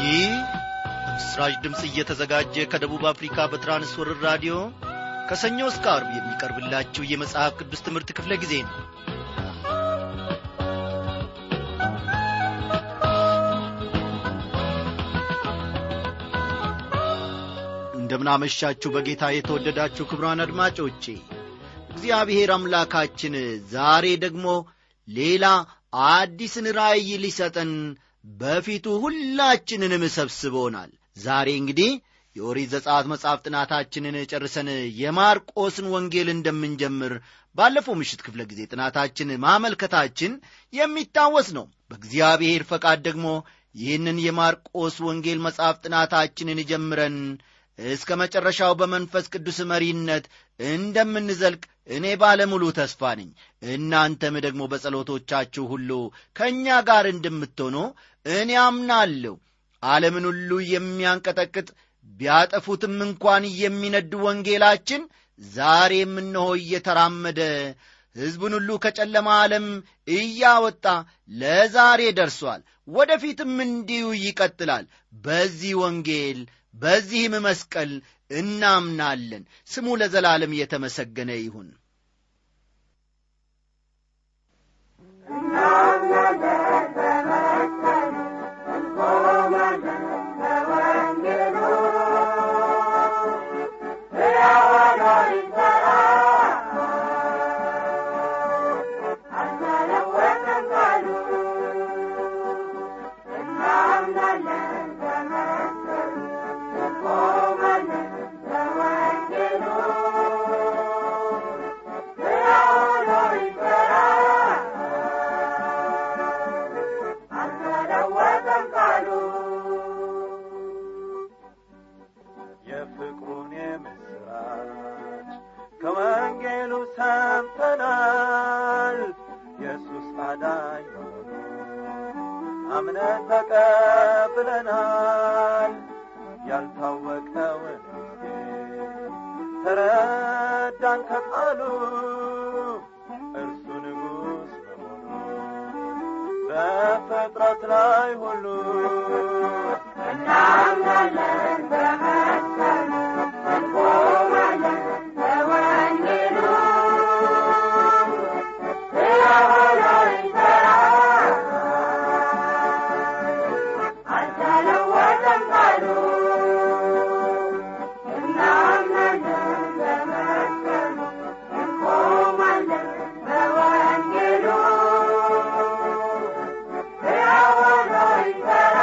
ይህ በምስራች ድምፅ እየተዘጋጀ ከደቡብ አፍሪካ በትራንስወርር ራዲዮ ከሰኞ እስከ አርብ የሚቀርብላችሁ የመጽሐፍ ቅዱስ ትምህርት ክፍለ ጊዜ ነው እንደምናመሻችሁ በጌታ የተወደዳችሁ ክብሯን አድማጮቼ እግዚአብሔር አምላካችን ዛሬ ደግሞ ሌላ አዲስን ራእይ ሊሰጠን በፊቱ ሁላችንንም ሰብስቦናል ዛሬ እንግዲህ የኦሪት ዘጸአት መጽሐፍ ጥናታችንን ጨርሰን የማርቆስን ወንጌል እንደምንጀምር ባለፈው ምሽት ክፍለ ጊዜ ጥናታችን ማመልከታችን የሚታወስ ነው በእግዚአብሔር ፈቃድ ደግሞ ይህንን የማርቆስ ወንጌል መጽሐፍ ጥናታችንን ጀምረን እስከ መጨረሻው በመንፈስ ቅዱስ መሪነት እንደምንዘልቅ እኔ ባለሙሉ ተስፋ ነኝ እናንተም ደግሞ በጸሎቶቻችሁ ሁሉ ከእኛ ጋር እንደምትሆኑ እኔ አምናለሁ ዓለምን ሁሉ የሚያንቀጠቅጥ ቢያጠፉትም እንኳን የሚነድ ወንጌላችን ዛሬም እነሆ እየተራመደ ሕዝቡን ሁሉ ከጨለማ ዓለም እያወጣ ለዛሬ ደርሷል ወደፊትም እንዲሁ ይቀጥላል በዚህ ወንጌል በዚህም መስቀል እናምናለን ስሙ ለዘላለም የተመሰገነ ይሁን የፍቅሩን የምስራች ከወንጌሉ ሰምተናል ኢየሱስ አዳኝ መሆኑ አምነን ተቀብለናል ያልታወቀውን ምስጢር ተረዳን ከቃሉ እርሱ ንጉሥ በመሆኑ በፍጥረት ላይ ሁሉ እናምናለን በመስቀሉ እንቆማለን በወንጌሉ ስለሆነ ይሠራ አልተለወጠም ቃሉ እናምናለን በመስቀሉ እንቆማለን በወንጌሉ ስለሆነ ይሠራ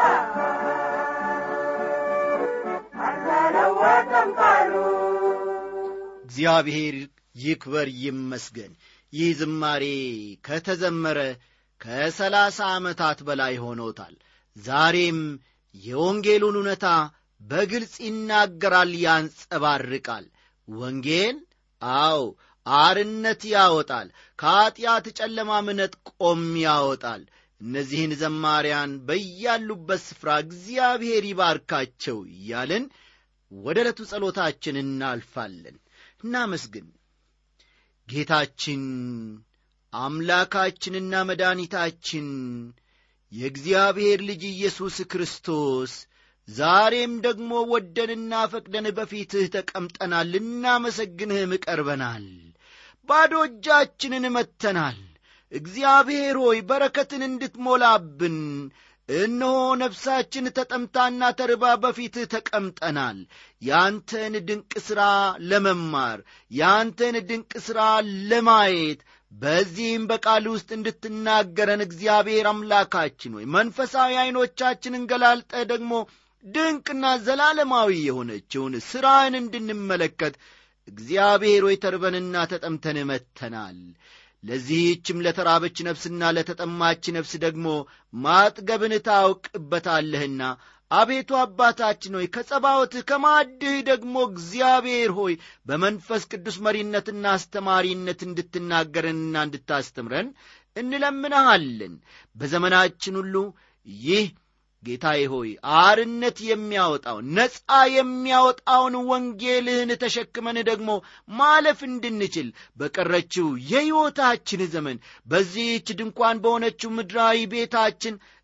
አልተለወጠም ቃሉ እግዚአብሔር ይክበር ይመስገን ይህ ዝማሬ ከተዘመረ ከሰላሳ ዓመታት በላይ ሆኖታል ዛሬም የወንጌሉን እውነታ በግልጽ ይናገራል ያንጸባርቃል ወንጌል አዎ አርነት ያወጣል ከኀጢአት ጨለማም ነጥቆም ያወጣል እነዚህን ዘማሪያን በያሉበት ስፍራ እግዚአብሔር ይባርካቸው እያልን ወደ ዕለቱ ጸሎታችን እናልፋለን እናመስግን ጌታችን አምላካችንና መድኃኒታችን የእግዚአብሔር ልጅ ኢየሱስ ክርስቶስ ዛሬም ደግሞ ወደንና ፈቅደን በፊትህ ተቀምጠናል ልናመሰግንህም ቀርበናል ባዶ እጃችንን መጥተናል እግዚአብሔር ሆይ በረከትን እንድትሞላብን እነሆ ነፍሳችን ተጠምታና ተርባ በፊትህ ተቀምጠናል ያንተን ድንቅ ሥራ ለመማር ያንተን ድንቅ ሥራ ለማየት በዚህም በቃል ውስጥ እንድትናገረን እግዚአብሔር አምላካችን ሆይ መንፈሳዊ ዐይኖቻችንን ገላልጠ ደግሞ ድንቅና ዘላለማዊ የሆነችውን ሥራን እንድንመለከት እግዚአብሔር ሆይ ተርበንና ተጠምተን መጥተናል ለዚህችም ለተራበች ነፍስና ለተጠማች ነፍስ ደግሞ ማጥገብን ታውቅበታለህና አቤቱ አባታችን ሆይ ከጸባወትህ ከማድህ ደግሞ እግዚአብሔር ሆይ በመንፈስ ቅዱስ መሪነትና አስተማሪነት እንድትናገረንና እንድታስተምረን እንለምንሃለን በዘመናችን ሁሉ ይህ ጌታዬ ሆይ አርነት የሚያወጣውን ነፃ የሚያወጣውን ወንጌልህን ተሸክመን ደግሞ ማለፍ እንድንችል በቀረችው የሕይወታችን ዘመን በዚህች ድንኳን በሆነችው ምድራዊ ቤታችን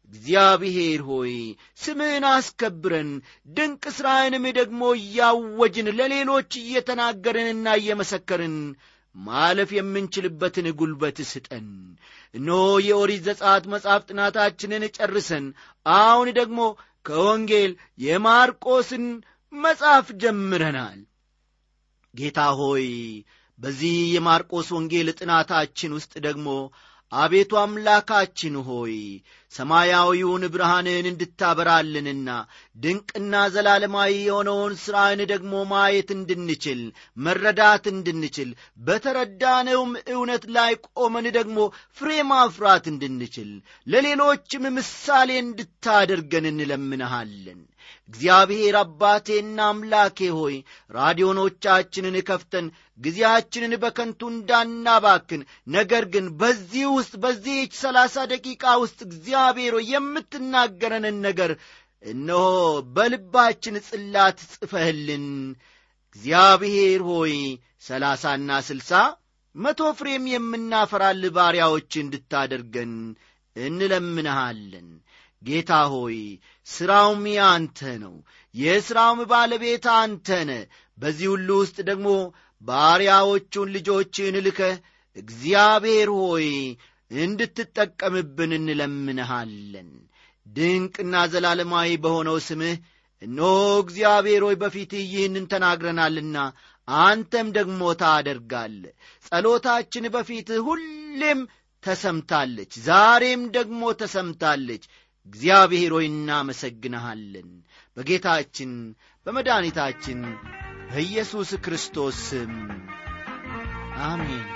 እግዚአብሔር ሆይ ስምህን አስከብረን ድንቅ ሥራህንም ደግሞ እያወጅን ለሌሎች እየተናገርንና እየመሰከርን ማለፍ የምንችልበትን ጉልበት ስጠን እነሆ የኦሪት ዘጸአት መጽሐፍ ጥናታችንን ጨርሰን አሁን ደግሞ ከወንጌል የማርቆስን መጽሐፍ ጀምረናል ጌታ ሆይ በዚህ የማርቆስ ወንጌል ጥናታችን ውስጥ ደግሞ አቤቱ አምላካችን ሆይ ሰማያዊውን ብርሃንን እንድታበራልንና ድንቅና ዘላለማዊ የሆነውን ሥራህን ደግሞ ማየት እንድንችል መረዳት እንድንችል በተረዳነውም እውነት ላይ ቆመን ደግሞ ፍሬ ማፍራት እንድንችል ለሌሎችም ምሳሌ እንድታደርገን እንለምንሃለን እግዚአብሔር አባቴና አምላኬ ሆይ ራዲዮኖቻችንን ከፍተን ጊዜያችንን በከንቱ እንዳናባክን ነገር ግን በዚህ ውስጥ በዚህች ሰላሳ ደቂቃ ውስጥ እግዚአብሔር ሆይ የምትናገረንን ነገር እነሆ በልባችን ጽላት ጽፈህልን እግዚአብሔር ሆይ ሰላሳና ስልሳ መቶ ፍሬም የምናፈራል ባሪያዎች እንድታደርገን እንለምንሃለን ጌታ ሆይ ሥራውም ያንተ ነው የሥራውም ባለቤት አንተ ነ በዚህ ሁሉ ውስጥ ደግሞ ባሪያዎቹን ልጆችን ልከህ እግዚአብሔር ሆይ እንድትጠቀምብን እንለምንሃለን ድንቅና ዘላለማዊ በሆነው ስምህ እነሆ እግዚአብሔር ሆይ በፊትህ ይህንን ተናግረናልና አንተም ደግሞ ታደርጋለ ጸሎታችን በፊትህ ሁሌም ተሰምታለች ዛሬም ደግሞ ተሰምታለች እግዚአብሔር ሆይ እናመሰግንሃለን በጌታችን በመድኃኒታችን በኢየሱስ ክርስቶስ ስም አሜን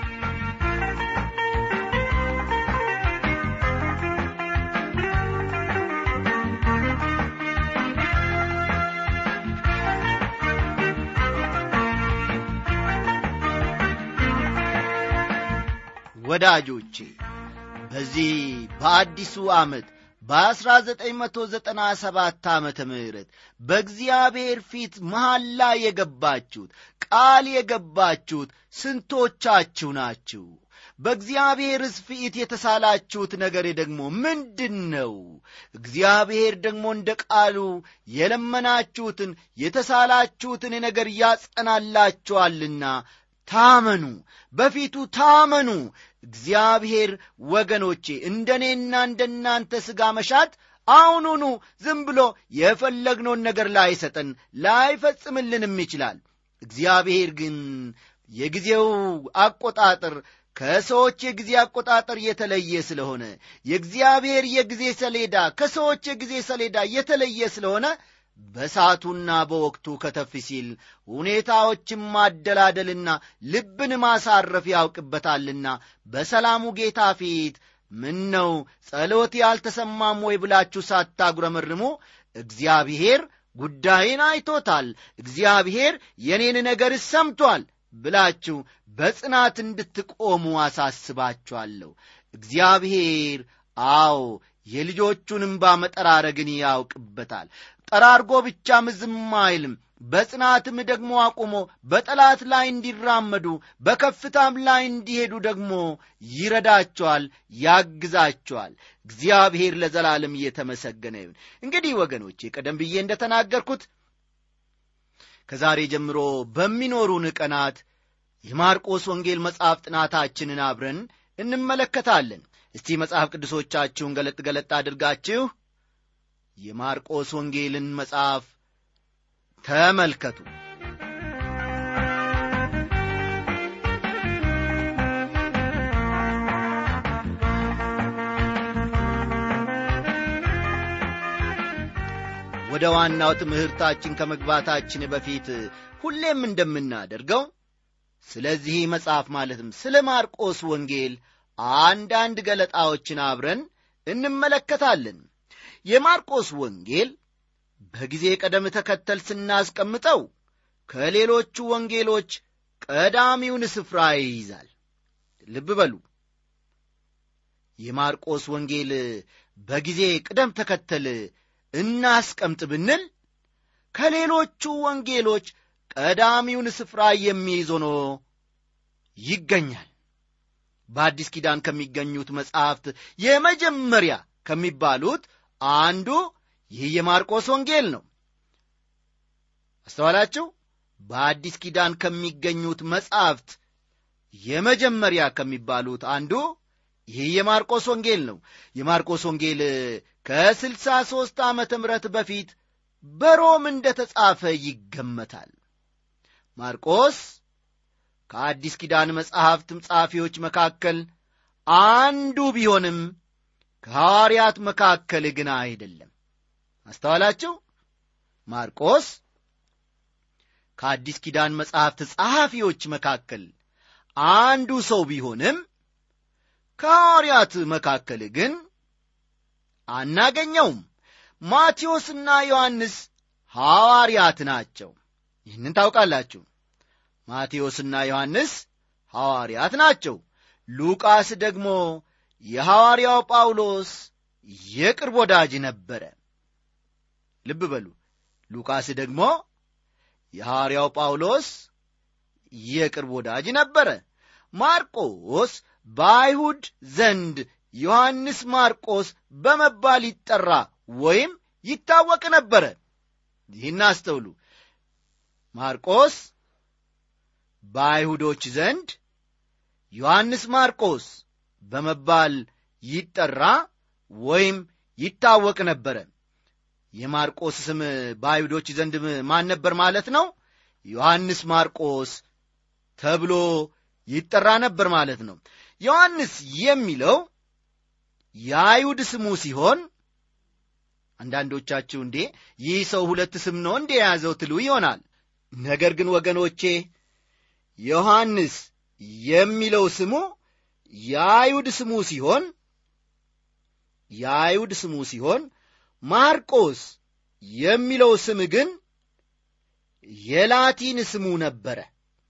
ወዳጆቼ በዚህ በአዲሱ ዓመት በ1997 ዓመተ ምህረት በእግዚአብሔር ፊት መሐላ የገባችሁት ቃል የገባችሁት ስንቶቻችሁ ናችሁ በእግዚአብሔርስ ፊት የተሳላችሁት ነገር ደግሞ ምንድን ነው እግዚአብሔር ደግሞ እንደ ቃሉ የለመናችሁትን የተሳላችሁትን ነገር ያጸናላችኋልና ታመኑ በፊቱ ታመኑ እግዚአብሔር ወገኖቼ እንደ እኔና እንደ እናንተ ሥጋ መሻት አሁኑኑ ዝም ብሎ የፈለግነውን ነገር ላይሰጠን ላይፈጽምልንም ይችላል እግዚአብሔር ግን የጊዜው አቆጣጠር ከሰዎች የጊዜ አቆጣጠር የተለየ ስለሆነ የእግዚአብሔር የጊዜ ሰሌዳ ከሰዎች የጊዜ ሰሌዳ የተለየ ስለሆነ በሳቱና በወቅቱ ከተፍ ሲል ሁኔታዎችን ማደላደልና ልብን ማሳረፍ ያውቅበታልና በሰላሙ ጌታ ፊት ምን ነው ጸሎት ያልተሰማም ወይ ብላችሁ ሳታጉረመርሙ እግዚአብሔር ጉዳይን አይቶታል እግዚአብሔር የኔን ነገር ሰምቷል ብላችሁ በጽናት እንድትቆሙ አሳስባችኋለሁ እግዚአብሔር አዎ የልጆቹን እምባ መጠራረግን ያውቅበታል ጠራርጎ ብቻም ዝም አይልም በጽናትም ደግሞ አቁሞ በጠላት ላይ እንዲራመዱ በከፍታም ላይ እንዲሄዱ ደግሞ ይረዳቸዋል ያግዛቸዋል እግዚአብሔር ለዘላለም እየተመሰገነ ይሁን እንግዲህ ወገኖቼ ቀደም ብዬ እንደተናገርኩት ከዛሬ ጀምሮ በሚኖሩን ቀናት የማርቆስ ወንጌል መጽሐፍ ጥናታችንን አብረን እንመለከታለን እስቲ መጽሐፍ ቅዱሶቻችሁን ገለጥ ገለጥ አድርጋችሁ የማርቆስ ወንጌልን መጽሐፍ ተመልከቱ ወደ ዋናው ትምህርታችን ከመግባታችን በፊት ሁሌም እንደምናደርገው ስለዚህ መጽሐፍ ማለትም ስለ ማርቆስ ወንጌል አንዳንድ ገለጣዎችን አብረን እንመለከታለን የማርቆስ ወንጌል በጊዜ ቀደም ተከተል ስናስቀምጠው ከሌሎቹ ወንጌሎች ቀዳሚውን ስፍራ ይይዛል ልብ በሉ የማርቆስ ወንጌል በጊዜ ቅደም ተከተል እናስቀምጥ ብንል ከሌሎቹ ወንጌሎች ቀዳሚውን ስፍራ የሚይዝ ሆኖ ይገኛል በአዲስ ኪዳን ከሚገኙት መጻሕፍት የመጀመሪያ ከሚባሉት አንዱ ይህ የማርቆስ ወንጌል ነው አስተዋላችሁ በአዲስ ኪዳን ከሚገኙት መጻሕፍት የመጀመሪያ ከሚባሉት አንዱ ይህ የማርቆስ ወንጌል ነው የማርቆስ ወንጌል ከስልሳ ሦስት ዓመተ ምሕረት በፊት በሮም እንደ ተጻፈ ይገመታል ማርቆስ ከአዲስ ኪዳን መጻሕፍትም ጸሐፊዎች መካከል አንዱ ቢሆንም ከሐዋርያት መካከል ግን አይደለም አስተዋላችሁ ማርቆስ ከአዲስ ኪዳን መጻሕፍት ጸሐፊዎች መካከል አንዱ ሰው ቢሆንም ከሐዋርያት መካከል ግን አናገኘውም ማቴዎስና ዮሐንስ ሐዋርያት ናቸው ይህንን ታውቃላችሁ ማቴዎስና ዮሐንስ ሐዋርያት ናቸው ሉቃስ ደግሞ የሐዋርያው ጳውሎስ የቅርብ ወዳጅ ነበረ ልብ በሉ ሉቃስ ደግሞ የሐዋርያው ጳውሎስ የቅርብ ወዳጅ ነበረ ማርቆስ በአይሁድ ዘንድ ዮሐንስ ማርቆስ በመባል ይጠራ ወይም ይታወቅ ነበረ ይህን አስተውሉ ማርቆስ በአይሁዶች ዘንድ ዮሐንስ ማርቆስ በመባል ይጠራ ወይም ይታወቅ ነበረ የማርቆስ ስም በአይሁዶች ዘንድ ማን ነበር ማለት ነው ዮሐንስ ማርቆስ ተብሎ ይጠራ ነበር ማለት ነው ዮሐንስ የሚለው የአይሁድ ስሙ ሲሆን አንዳንዶቻችሁ እንዴ ይህ ሰው ሁለት ስም ነው እንዴ የያዘው ትሉ ይሆናል ነገር ግን ወገኖቼ ዮሐንስ የሚለው ስሙ የአይሁድ ስሙ ሲሆን የአይሁድ ስሙ ሲሆን ማርቆስ የሚለው ስም ግን የላቲን ስሙ ነበረ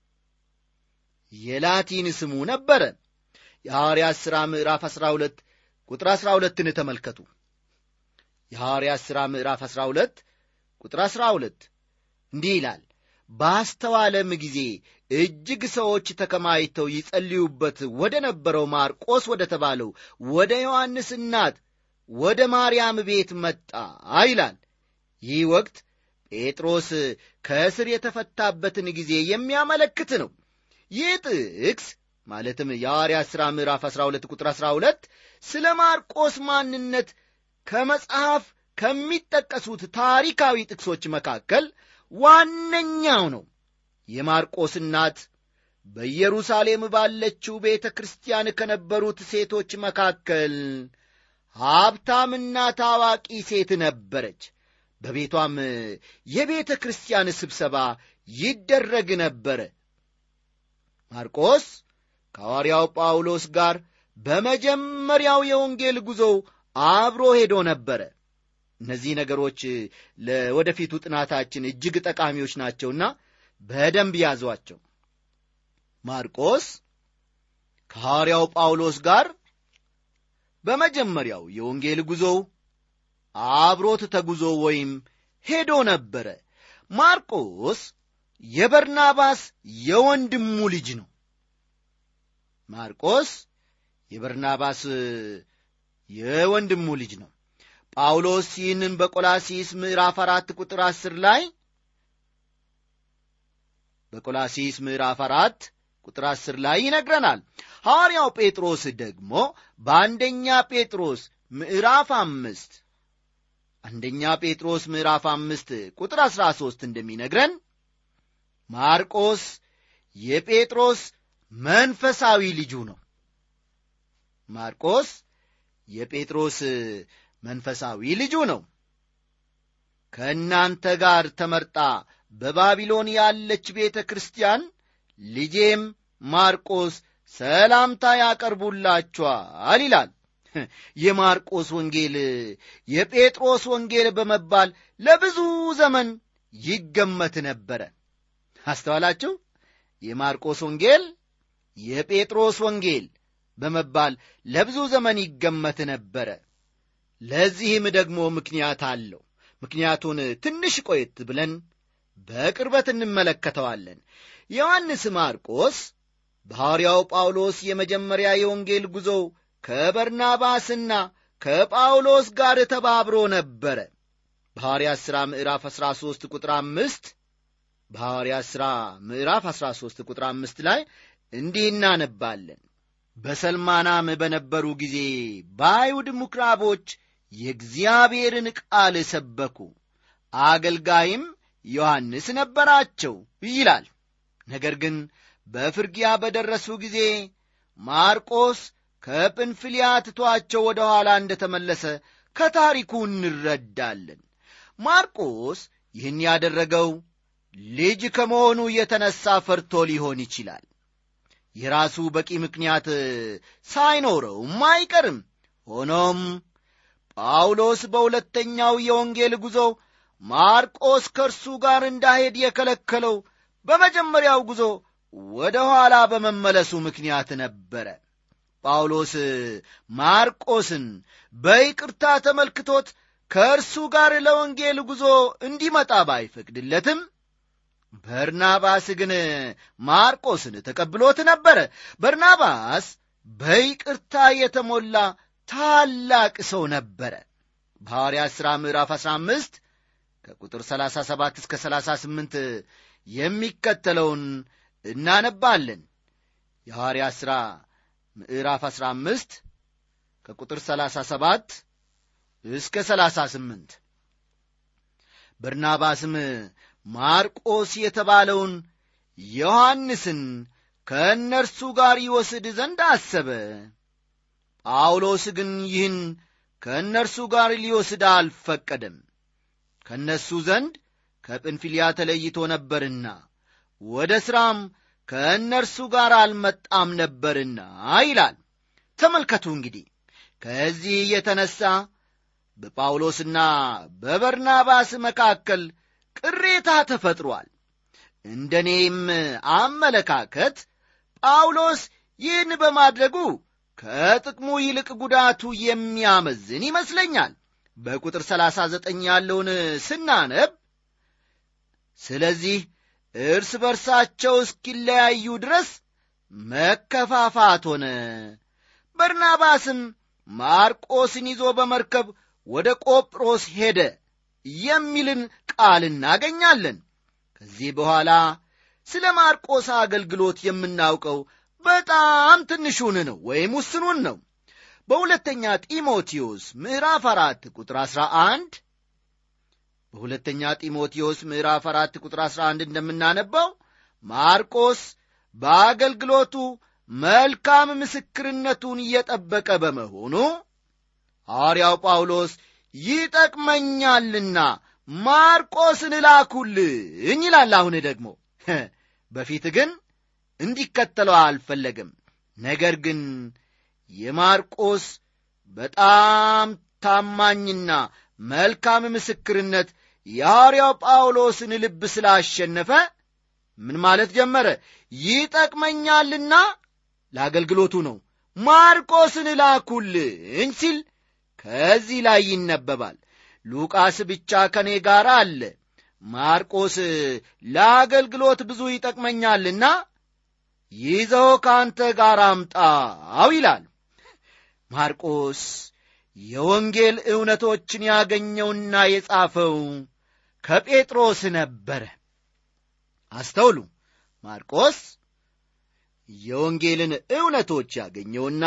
የላቲን ስሙ ነበረ የሐዋርያት ሥራ ምዕራፍ 12 ቁጥር 12ን ተመልከቱ የሐዋርያት ሥራ ምዕራፍ 12 ቁጥር 12 እንዲህ ይላል ባስተዋለም ጊዜ እጅግ ሰዎች ተከማይተው ይጸልዩበት ወደ ነበረው ማርቆስ ወደ ተባለው ወደ ዮሐንስ እናት ወደ ማርያም ቤት መጣ ይላል ይህ ወቅት ጴጥሮስ ከእስር የተፈታበትን ጊዜ የሚያመለክት ነው ይህ ጥቅስ ማለትም የሐዋርያት ሥራ ምዕራፍ 12 ቁጥር 12 ስለ ማርቆስ ማንነት ከመጽሐፍ ከሚጠቀሱት ታሪካዊ ጥቅሶች መካከል ዋነኛው ነው የማርቆስ እናት በኢየሩሳሌም ባለችው ቤተ ክርስቲያን ከነበሩት ሴቶች መካከል ሀብታምና ታዋቂ ሴት ነበረች በቤቷም የቤተ ክርስቲያን ስብሰባ ይደረግ ነበረ ማርቆስ ከሐዋርያው ጳውሎስ ጋር በመጀመሪያው የወንጌል ጉዞው አብሮ ሄዶ ነበረ እነዚህ ነገሮች ለወደፊቱ ጥናታችን እጅግ ጠቃሚዎች ናቸውና በደንብ ያዟቸው ማርቆስ ከሐዋርያው ጳውሎስ ጋር በመጀመሪያው የወንጌል ጉዞው አብሮት ተጉዞ ወይም ሄዶ ነበረ ማርቆስ የበርናባስ የወንድሙ ልጅ ነው ማርቆስ የበርናባስ የወንድሙ ልጅ ነው ጳውሎስ ይህንን በቆላሲስ ምዕራፍ አራት ቁጥር አስር ላይ በቆላሲስ ምዕራፍ አራት ቁጥር አስር ላይ ይነግረናል ሐዋርያው ጴጥሮስ ደግሞ በአንደኛ ጴጥሮስ ምዕራፍ አምስት አንደኛ ጴጥሮስ ምዕራፍ አምስት ቁጥር አሥራ ሦስት እንደሚነግረን ማርቆስ የጴጥሮስ መንፈሳዊ ልጁ ነው ማርቆስ የጴጥሮስ መንፈሳዊ ልጁ ነው ከእናንተ ጋር ተመርጣ በባቢሎን ያለች ቤተ ክርስቲያን ልጄም ማርቆስ ሰላምታ ያቀርቡላችኋል ይላል የማርቆስ ወንጌል የጴጥሮስ ወንጌል በመባል ለብዙ ዘመን ይገመት ነበረ አስተዋላችሁ የማርቆስ ወንጌል የጴጥሮስ ወንጌል በመባል ለብዙ ዘመን ይገመት ነበረ ለዚህም ደግሞ ምክንያት አለው ምክንያቱን ትንሽ ቆየት ብለን በቅርበት እንመለከተዋለን ዮሐንስ ማርቆስ በሐዋርያው ጳውሎስ የመጀመሪያ የወንጌል ጉዞው ከበርናባስና ከጳውሎስ ጋር ተባብሮ ነበረ በሐዋርያት ሥራ ምዕራፍ 13 ቁጥር አምስት በሐዋርያት ሥራ ምዕራፍ 13 ቁጥር አምስት ላይ እንዲህ እናነባለን በሰልማናም በነበሩ ጊዜ በአይሁድ ምኵራቦች የእግዚአብሔርን ቃል ሰበኩ አገልጋይም ዮሐንስ ነበራቸው ይላል ነገር ግን በፍርጊያ በደረሱ ጊዜ ማርቆስ ከጵንፍልያ ትቷቸው ወደ ኋላ እንደ ተመለሰ ከታሪኩ እንረዳለን ማርቆስ ይህን ያደረገው ልጅ ከመሆኑ የተነሳ ፈርቶ ሊሆን ይችላል የራሱ በቂ ምክንያት ሳይኖረውም አይቀርም ሆኖም ጳውሎስ በሁለተኛው የወንጌል ጉዞ ማርቆስ ከእርሱ ጋር እንዳሄድ የከለከለው በመጀመሪያው ጉዞ ወደ ኋላ በመመለሱ ምክንያት ነበረ ጳውሎስ ማርቆስን በይቅርታ ተመልክቶት ከእርሱ ጋር ለወንጌል ጉዞ እንዲመጣ ባይፈቅድለትም በርናባስ ግን ማርቆስን ተቀብሎት ነበረ በርናባስ በይቅርታ የተሞላ ታላቅ ሰው ነበረ በሐዋርያት ሥራ ምዕራፍ 15 ከቁጥር 37 እስከ 38 የሚከተለውን እናነባለን የሐዋርያት ሥራ ምዕራፍ 15 ከቁጥር 37 እስከ 38 በርናባስም ማርቆስ የተባለውን ዮሐንስን ከእነርሱ ጋር ይወስድ ዘንድ አሰበ ጳውሎስ ግን ይህን ከእነርሱ ጋር ሊወስድ አልፈቀደም ከእነሱ ዘንድ ከጵንፊልያ ተለይቶ ነበርና ወደ ሥራም ከእነርሱ ጋር አልመጣም ነበርና ይላል ተመልከቱ እንግዲህ ከዚህ የተነሣ በጳውሎስና በበርናባስ መካከል ቅሬታ ተፈጥሯል እንደ እኔም አመለካከት ጳውሎስ ይህን በማድረጉ ከጥቅሙ ይልቅ ጉዳቱ የሚያመዝን ይመስለኛል በቁጥር 39 ያለውን ስናነብ ስለዚህ እርስ በርሳቸው እስኪለያዩ ድረስ መከፋፋት ሆነ በርናባስም ማርቆስን ይዞ በመርከብ ወደ ቆጵሮስ ሄደ የሚልን ቃል እናገኛለን ከዚህ በኋላ ስለ ማርቆስ አገልግሎት የምናውቀው በጣም ትንሹን ነው ወይም ውስኑን ነው በሁለተኛ ጢሞቴዎስ ምዕራፍ አራት ቁጥር አሥራ አንድ በሁለተኛ ጢሞቴዎስ ምዕራፍ አራት ቁጥር አሥራ አንድ እንደምናነባው ማርቆስ በአገልግሎቱ መልካም ምስክርነቱን እየጠበቀ በመሆኑ ሐዋርያው ጳውሎስ ይጠቅመኛልና ማርቆስን እላኩልኝ ይላል አሁን ደግሞ በፊት ግን እንዲከተለው አልፈለግም ነገር ግን የማርቆስ በጣም ታማኝና መልካም ምስክርነት የሐዋርያው ጳውሎስን ልብ ስላሸነፈ ምን ማለት ጀመረ ይጠቅመኛልና ለአገልግሎቱ ነው ማርቆስን ላኩልኝ ሲል ከዚህ ላይ ይነበባል ሉቃስ ብቻ ከእኔ ጋር አለ ማርቆስ ለአገልግሎት ብዙ ይጠቅመኛልና ይዘው ከአንተ ጋር አምጣው ይላል ማርቆስ የወንጌል እውነቶችን ያገኘውና የጻፈው ከጴጥሮስ ነበረ አስተውሉ ማርቆስ የወንጌልን እውነቶች ያገኘውና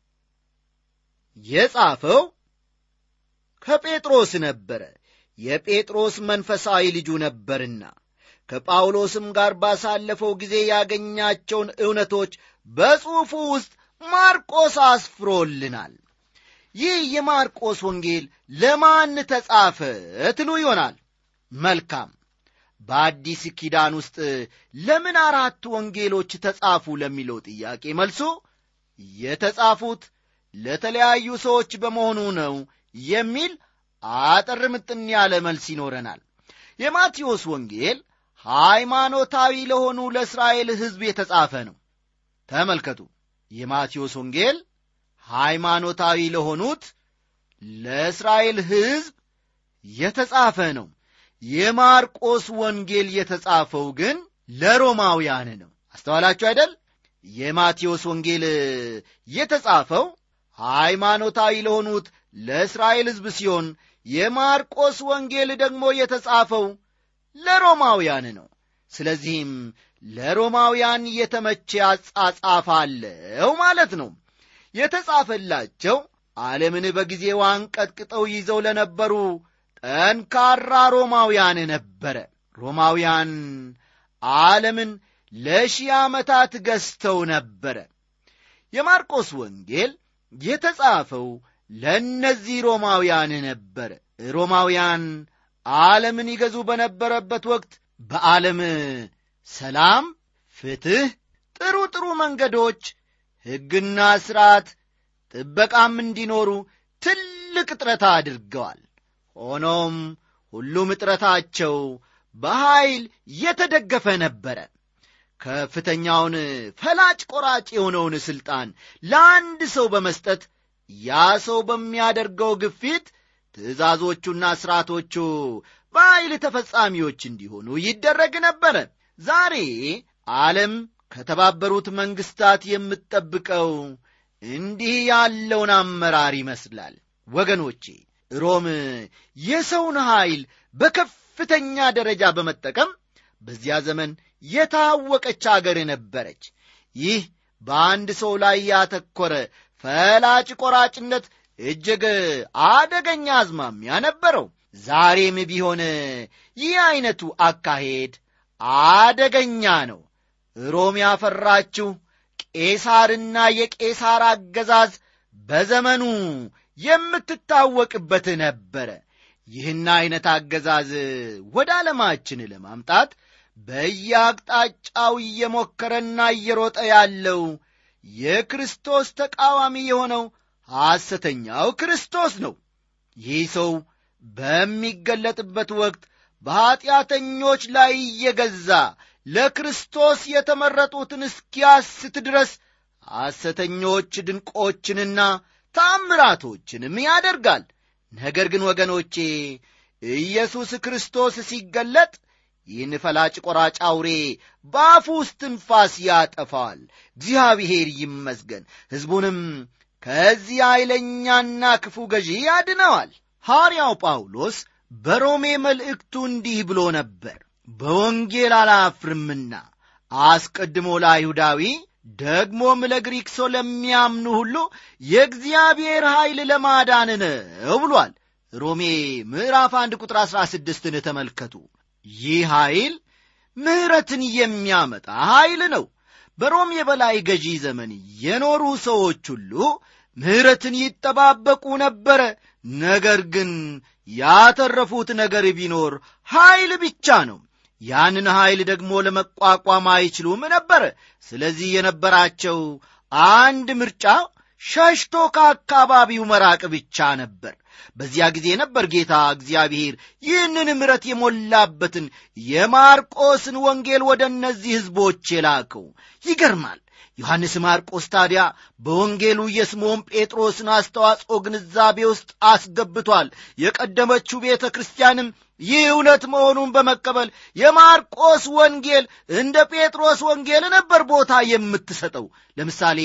የጻፈው ከጴጥሮስ ነበረ የጴጥሮስ መንፈሳዊ ልጁ ነበርና ከጳውሎስም ጋር ባሳለፈው ጊዜ ያገኛቸውን እውነቶች በጽሑፉ ውስጥ ማርቆስ አስፍሮልናል ይህ የማርቆስ ወንጌል ለማን ተጻፈ ትሉ ይሆናል መልካም በአዲስ ኪዳን ውስጥ ለምን አራቱ ወንጌሎች ተጻፉ ለሚለው ጥያቄ መልሱ የተጻፉት ለተለያዩ ሰዎች በመሆኑ ነው የሚል አጠር ምጥን ያለ መልስ ይኖረናል የማቴዎስ ወንጌል ሃይማኖታዊ ለሆኑ ለእስራኤል ሕዝብ የተጻፈ ነው ተመልከቱ የማቴዎስ ወንጌል ሃይማኖታዊ ለሆኑት ለእስራኤል ሕዝብ የተጻፈ ነው የማርቆስ ወንጌል የተጻፈው ግን ለሮማውያን ነው አስተዋላችሁ አይደል የማቴዎስ ወንጌል የተጻፈው ሃይማኖታዊ ለሆኑት ለእስራኤል ሕዝብ ሲሆን የማርቆስ ወንጌል ደግሞ የተጻፈው ለሮማውያን ነው ስለዚህም ለሮማውያን የተመቼ አጻጻፍ አለው ማለት ነው የተጻፈላቸው ዓለምን በጊዜው አንቀጥቅጠው ይዘው ለነበሩ ጠንካራ ሮማውያን ነበረ ሮማውያን ዓለምን ለሺህ ዓመታት ገዝተው ነበረ የማርቆስ ወንጌል የተጻፈው ለእነዚህ ሮማውያን ነበረ ሮማውያን ዓለምን ይገዙ በነበረበት ወቅት በዓለም ሰላም ፍትሕ ጥሩ ጥሩ መንገዶች ሕግና ሥርዓት ጥበቃም እንዲኖሩ ትልቅ ጥረት አድርገዋል ሆኖም ሁሉም ጥረታቸው በኀይል የተደገፈ ነበረ ከፍተኛውን ፈላጭ ቆራጭ የሆነውን ሥልጣን ለአንድ ሰው በመስጠት ያ ሰው በሚያደርገው ግፊት ትእዛዞቹና ሥርዓቶቹ በኃይል ተፈጻሚዎች እንዲሆኑ ይደረግ ነበረ ዛሬ ዓለም ከተባበሩት መንግሥታት የምትጠብቀው እንዲህ ያለውን አመራር ይመስላል ወገኖቼ ሮም የሰውን ኃይል በከፍተኛ ደረጃ በመጠቀም በዚያ ዘመን የታወቀች አገር ነበረች ይህ በአንድ ሰው ላይ ያተኮረ ፈላጭ ቆራጭነት እጅግ አደገኛ አዝማሚያ ነበረው ዛሬም ቢሆን ይህ ዐይነቱ አካሄድ አደገኛ ነው ሮም ያፈራችው ቄሳርና የቄሳር አገዛዝ በዘመኑ የምትታወቅበት ነበረ ይህን ዐይነት አገዛዝ ወደ ዓለማችን ለማምጣት በየአቅጣጫው እየሞከረና እየሮጠ ያለው የክርስቶስ ተቃዋሚ የሆነው ሐሰተኛው ክርስቶስ ነው ይህ ሰው በሚገለጥበት ወቅት በኀጢአተኞች ላይ እየገዛ ለክርስቶስ የተመረጡትን እስኪያስት ድረስ ሐሰተኞች ድንቆችንና ታምራቶችንም ያደርጋል ነገር ግን ወገኖቼ ኢየሱስ ክርስቶስ ሲገለጥ ይህን ፈላጭ ቆራጭ አውሬ በአፉ ውስጥ ትንፋስ ያጠፋዋል እግዚአብሔር ይመስገን ሕዝቡንም ከዚህ ኃይለኛና ክፉ ገዢ ያድነዋል ሐዋርያው ጳውሎስ በሮሜ መልእክቱ እንዲህ ብሎ ነበር በወንጌል አላፍርምና አስቀድሞ ለአይሁዳዊ ደግሞም ለግሪክ ሰው ለሚያምኑ ሁሉ የእግዚአብሔር ኃይል ለማዳን ነው ብሏል ሮሜ ምዕራፍ አንድ ቁጥር አሥራ ስድስትን ተመልከቱ ይህ ኃይል ምሕረትን የሚያመጣ ኃይል ነው በሮም የበላይ ገዢ ዘመን የኖሩ ሰዎች ሁሉ ምሕረትን ይጠባበቁ ነበረ ነገር ግን ያተረፉት ነገር ቢኖር ኃይል ብቻ ነው ያንን ኃይል ደግሞ ለመቋቋም አይችሉም ነበረ ስለዚህ የነበራቸው አንድ ምርጫ ሸሽቶ ከአካባቢው መራቅ ብቻ ነበር በዚያ ጊዜ ነበር ጌታ እግዚአብሔር ይህንን ምረት የሞላበትን የማርቆስን ወንጌል ወደ እነዚህ ሕዝቦች የላከው ይገርማል ዮሐንስ ማርቆስ ታዲያ በወንጌሉ የስምዖን ጴጥሮስን አስተዋጽኦ ግንዛቤ ውስጥ አስገብቷል የቀደመችው ቤተ ክርስቲያንም ይህ እውነት መሆኑን በመቀበል የማርቆስ ወንጌል እንደ ጴጥሮስ ወንጌል ነበር ቦታ የምትሰጠው ለምሳሌ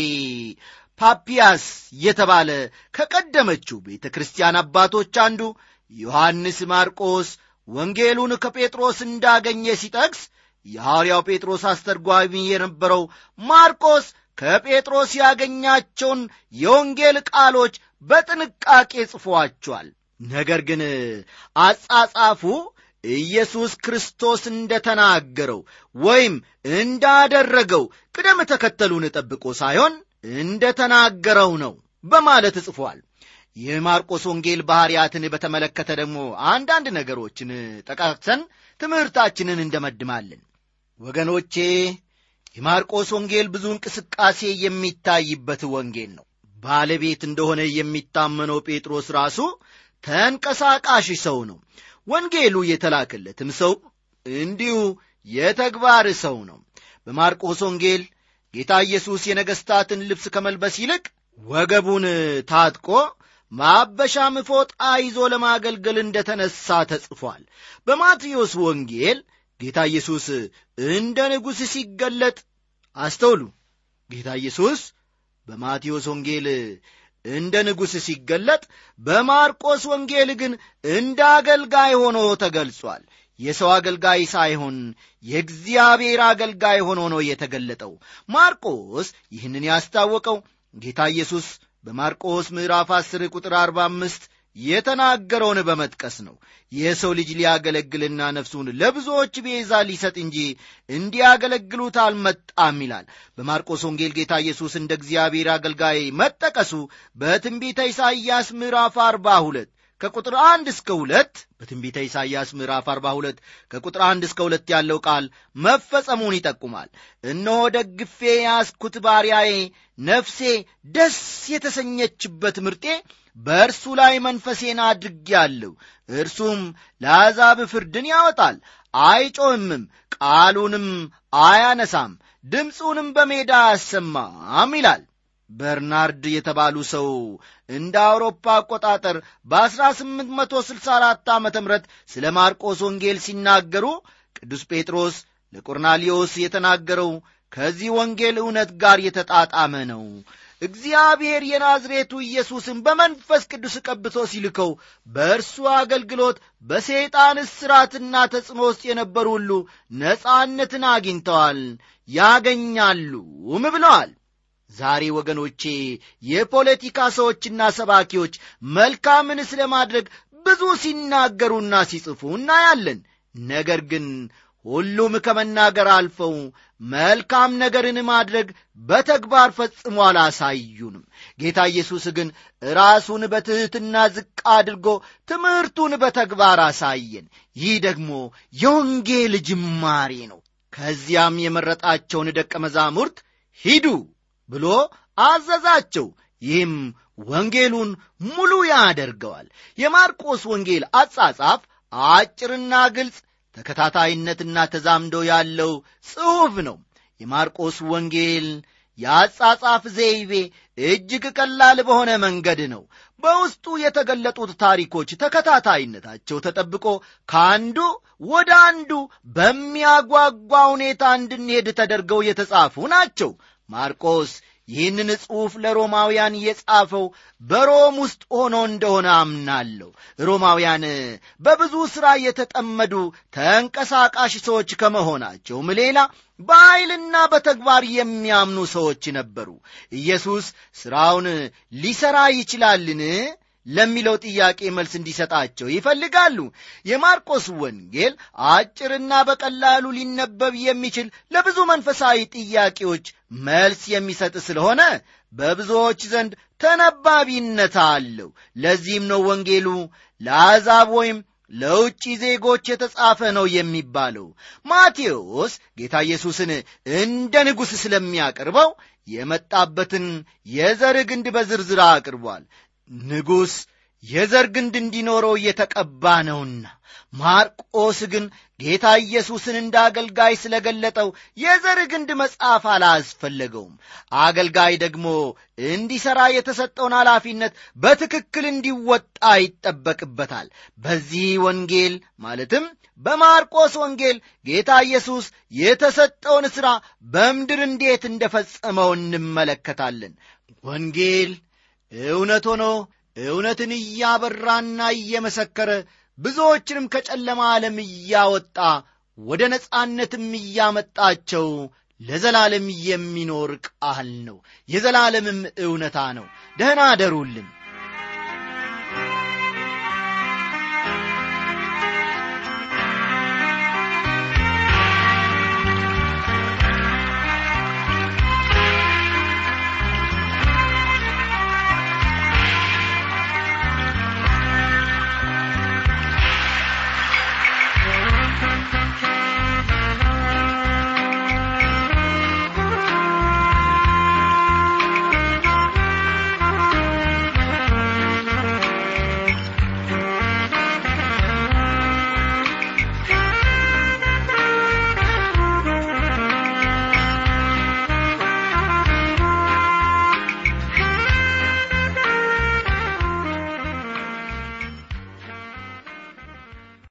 ፓፒያስ የተባለ ከቀደመችው ቤተ ክርስቲያን አባቶች አንዱ ዮሐንስ ማርቆስ ወንጌሉን ከጴጥሮስ እንዳገኘ ሲጠቅስ የሐዋርያው ጴጥሮስ አስተርጓሚ የነበረው ማርቆስ ከጴጥሮስ ያገኛቸውን የወንጌል ቃሎች በጥንቃቄ ጽፏቸዋል ነገር ግን አጻጻፉ ኢየሱስ ክርስቶስ እንደ ተናገረው ወይም እንዳደረገው ቅደም ተከተሉን ጠብቆ ሳይሆን እንደ ተናገረው ነው በማለት ጽፏል የማርቆስ ወንጌል ባሕርያትን በተመለከተ ደግሞ አንዳንድ ነገሮችን ጠቃቅሰን ትምህርታችንን እንደመድማለን ወገኖቼ የማርቆስ ወንጌል ብዙ እንቅስቃሴ የሚታይበት ወንጌል ነው ባለቤት እንደሆነ የሚታመነው ጴጥሮስ ራሱ ተንቀሳቃሽ ሰው ነው ወንጌሉ የተላከለትም ሰው እንዲሁ የተግባር ሰው ነው በማርቆስ ወንጌል ጌታ ኢየሱስ የነገሥታትን ልብስ ከመልበስ ይልቅ ወገቡን ታጥቆ ማበሻም ፎጣ ይዞ ለማገልገል እንደ ተነሣ ተጽፏል በማቴዎስ ወንጌል ጌታ ኢየሱስ እንደ ንጉሥ ሲገለጥ አስተውሉ ጌታ ኢየሱስ በማቴዎስ ወንጌል እንደ ንጉሥ ሲገለጥ በማርቆስ ወንጌል ግን እንደ አገልጋይ ሆኖ ተገልጿል የሰው አገልጋይ ሳይሆን የእግዚአብሔር አገልጋይ ሆኖ ነው የተገለጠው ማርቆስ ይህንን ያስታወቀው ጌታ ኢየሱስ በማርቆስ ምዕራፍ 10 ቁጥር 45 የተናገረውን በመጥቀስ ነው የሰው ልጅ ሊያገለግልና ነፍሱን ለብዙዎች ቤዛ ሊሰጥ እንጂ እንዲያገለግሉት አልመጣም ይላል በማርቆስ ወንጌል ጌታ ኢየሱስ እንደ እግዚአብሔር አገልጋይ መጠቀሱ በትንቢተ ኢሳይያስ ምዕራፍ 42 ከቁጥር አንድ እስከ ሁለት በትንቢተ ኢሳይያስ ምዕራፍ 42 ከቁጥር አንድ እስከ ሁለት ያለው ቃል መፈጸሙን ይጠቁማል እነሆ ደግፌ ያስኩት ባሪያዬ ነፍሴ ደስ የተሰኘችበት ምርጤ በእርሱ ላይ መንፈሴን አድርጌአለሁ እርሱም ለአሕዛብ ፍርድን ያወጣል አይጮህምም ቃሉንም አያነሳም ድምፁንም በሜዳ አያሰማም ይላል በርናርድ የተባሉ ሰው እንደ አውሮፓ አቆጣጠር በ1864 ዓ ም ስለ ማርቆስ ወንጌል ሲናገሩ ቅዱስ ጴጥሮስ ለቆርናሊዮስ የተናገረው ከዚህ ወንጌል እውነት ጋር የተጣጣመ ነው እግዚአብሔር የናዝሬቱ ኢየሱስን በመንፈስ ቅዱስ ቀብቶ ሲልከው በእርሱ አገልግሎት በሰይጣን እስራትና ተጽዕኖ ውስጥ የነበሩ ሁሉ ነጻነትን አግኝተዋል ያገኛሉም ብለዋል ዛሬ ወገኖቼ የፖለቲካ ሰዎችና ሰባኪዎች መልካምን ስለ ማድረግ ብዙ ሲናገሩና ሲጽፉ እናያለን ነገር ግን ሁሉም ከመናገር አልፈው መልካም ነገርን ማድረግ በተግባር ፈጽሞ አላሳዩንም ጌታ ኢየሱስ ግን ራሱን በትሕትና ዝቅ አድርጎ ትምህርቱን በተግባር አሳየን ይህ ደግሞ የወንጌል ጅማሬ ነው ከዚያም የመረጣቸውን ደቀ መዛሙርት ሂዱ ብሎ አዘዛቸው ይህም ወንጌሉን ሙሉ ያደርገዋል የማርቆስ ወንጌል አጻጻፍ አጭርና ግልጽ ተከታታይነትና ተዛምዶ ያለው ጽሑፍ ነው የማርቆስ ወንጌል የአጻጻፍ ዘይቤ እጅግ ቀላል በሆነ መንገድ ነው በውስጡ የተገለጡት ታሪኮች ተከታታይነታቸው ተጠብቆ ከአንዱ ወደ አንዱ በሚያጓጓ ሁኔታ እንድንሄድ ተደርገው የተጻፉ ናቸው ማርቆስ ይህንን ጽሑፍ ለሮማውያን የጻፈው በሮም ውስጥ ሆኖ እንደሆነ አምናለሁ ሮማውያን በብዙ ሥራ የተጠመዱ ተንቀሳቃሽ ሰዎች ከመሆናቸውም ሌላ በኃይልና በተግባር የሚያምኑ ሰዎች ነበሩ ኢየሱስ ሥራውን ሊሠራ ይችላልን ለሚለው ጥያቄ መልስ እንዲሰጣቸው ይፈልጋሉ የማርቆስ ወንጌል አጭርና በቀላሉ ሊነበብ የሚችል ለብዙ መንፈሳዊ ጥያቄዎች መልስ የሚሰጥ ስለሆነ በብዙዎች ዘንድ ተነባቢነት አለው ለዚህም ነው ወንጌሉ ለአሕዛብ ወይም ለውጭ ዜጎች የተጻፈ ነው የሚባለው ማቴዎስ ጌታ ኢየሱስን እንደ ንጉሥ ስለሚያቀርበው የመጣበትን የዘር ግንድ በዝርዝር አቅርቧል ንጉሥ የዘር ግንድ እንዲኖረው እየተቀባ ነውና ማርቆስ ግን ጌታ ኢየሱስን እንደ አገልጋይ ስለገለጠው የዘር ግንድ መጽሐፍ አላስፈለገውም አገልጋይ ደግሞ እንዲሠራ የተሰጠውን ኃላፊነት በትክክል እንዲወጣ ይጠበቅበታል በዚህ ወንጌል ማለትም በማርቆስ ወንጌል ጌታ ኢየሱስ የተሰጠውን ሥራ በምድር እንዴት እንደፈጸመው እንመለከታለን ወንጌል እውነት ሆኖ እውነትን እያበራና እየመሰከረ ብዙዎችንም ከጨለማ ዓለም እያወጣ ወደ ነጻነትም እያመጣቸው ለዘላለም የሚኖር ቃል ነው የዘላለምም እውነታ ነው ደህና አደሩልን